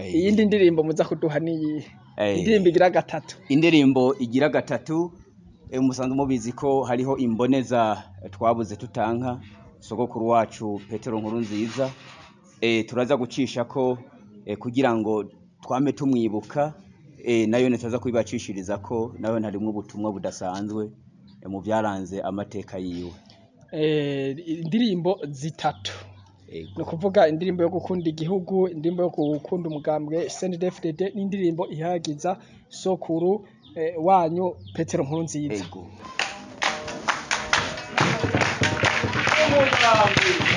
Eh, iyindi ndirimbo muza kuduha niyihe eh, indirimbo igira gatatu indirimbo igira gatatu eh, musanzwe mubizi ko hariho imboneza eh, twabuze tutanka sogokuru wacu petero nkuru nziza eh, turaza gucisha ko eh, kugira ngo twame tumwibuka eh, nayo nitaza kubibacishiriza ko nayo harimwo ubutumwa budasanzwe eh, mu byaranze amateka yiwe Eh, indirimbo zitatu Ego. ni ukuvuga indirimbo yo gukunda igihugu indirimbo yo gukunda umugambwe CNDD-FDD n'indirimbo ihayagiza sokuru eh, wanyu petero nkuru nziza Ego.